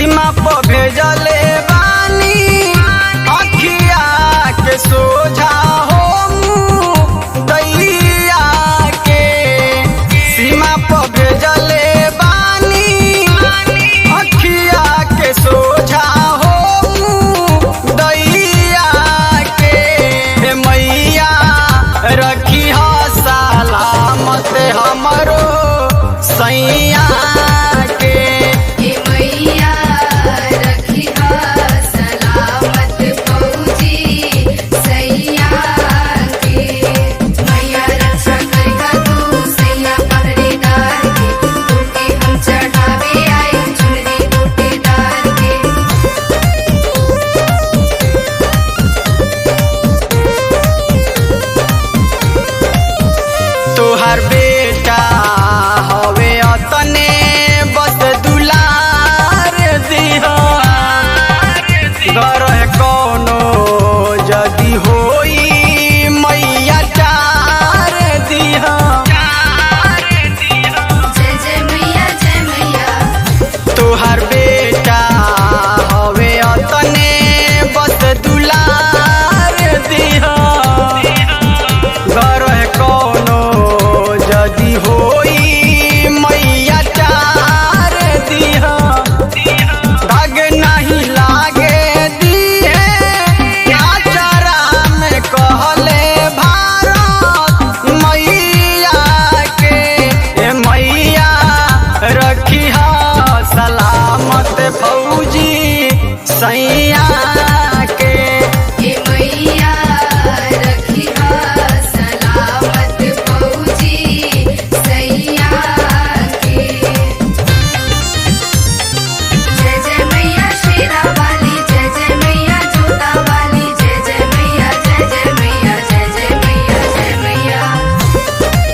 सीमा पर भेजले बानी अखिया के सोझा हो मुँह दैया के सीमा पर भेजले बानी अखिया के सोझा हो मुँह दैया के हे मैया रखी सलामत हमरो सैया के ए मैया रखिहा सलामत पहुँची सैया के मैया रक्षा करिहा तू सैया पहरेदार के तोके हम चढ़ावे आए चुनरी बूटेदार के तोहर बेटा हवे अतने बस दुलार दिहा घर कोनो जदी होई मैया चार दिहा जय जय मैया जय मैया तोहर बेटा हवे अतने बस दुलार दिहा घर कोनो जदी होई मैया चार दिहा दाग नहीं लागे दिए आचारा में कहले भारत मैया के ए मैया रखिहा सलामत फौजी सैया के ए मैया रखिहा सलामत पहुँची सैया के जय जय मैया शेरा वाली जय जय मैया जोता वाली जय जय मैया जय जय मैया जय जय मैया जय मैया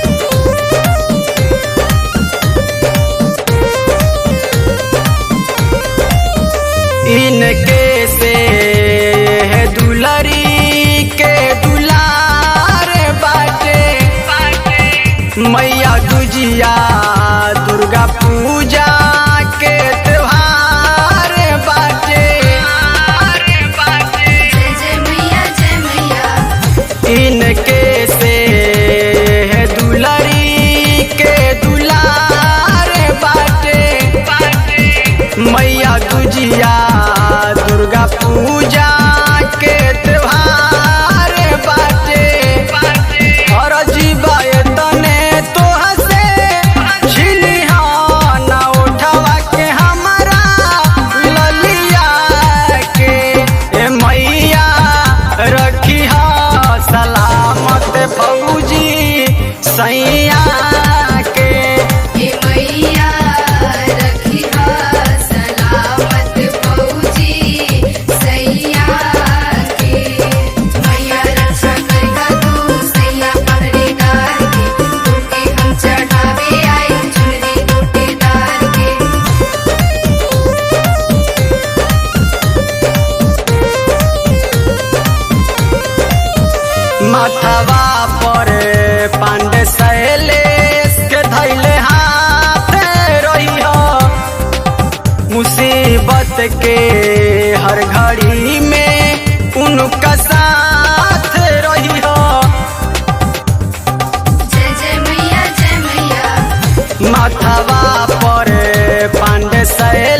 इनके से दुलरी के दुलार बाटे मैया दुजिया दुर्गा पूजा के त्योहार बाटे जय जय मैया जय मैया इनके से दुलरी के दुलार बाटे मैया दुजिया दुर्गा पूजा के त्योहार बाटे और जीवाए तने तोह से छिनिहा ना उठवा के हमारा ललिया के ए मैया रखिहा सलामत फौजी सैया के ए मैया रखिहा सलामत पहुँची सैया के मैया रक्षा करिहा तू सैया पहरेदार के तोके हम चढ़ावे आए चुनरी बूटेदार के माथवा पर पांडे शैलेश के धैले हाथ रही मुसीबत के हर घड़ी में उनका साथ रही जय जय मैया जय मैया माथवा पर पांडे शैलेश